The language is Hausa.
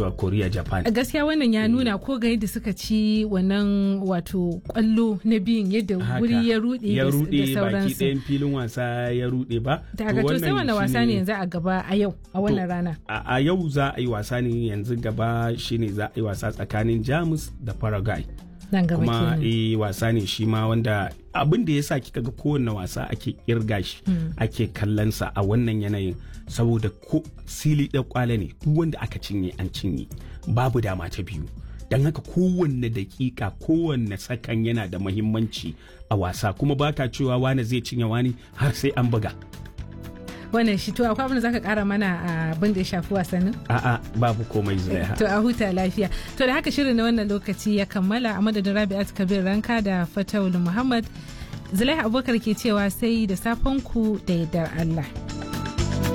da korea japan gaskiya wannan ya nuna ko ga yadda suka ci wannan wato kwallo na biyun yadda wuri ya rude ya da rude baki sauransu ɗayan filin wasa ya rude ba daga to sai wani wasa ne yanzu a gaba a yau a wannan rana a a yau za a yi wasa ne yanzu gaba shine za a yi wasa tsakanin jamus da paraguay nan gaba kuma kenan eh wasa ne shi ma wanda abin da ya sa kika ga kowanne wasa ake kirga shi ake kallonsa a wannan yanayin saboda ko sili ɗan kwale ne duk wanda aka cinye an cinye babu dama ta biyu don haka kowanne dakika kowanne sakan yana da mahimmanci a wasa kuma baka cewa wani zai cinye wani har sai an buga wannan shi to akwai abin da zaka kara mana a abin da ya shafi wasannin a'a babu komai zulaiha to a huta lafiya to da haka shirin na wannan lokaci ya kammala a madadin rabi'at kabir ranka da fatawul muhammad zulaiha abubakar ke cewa sai da safen ku da yardar allah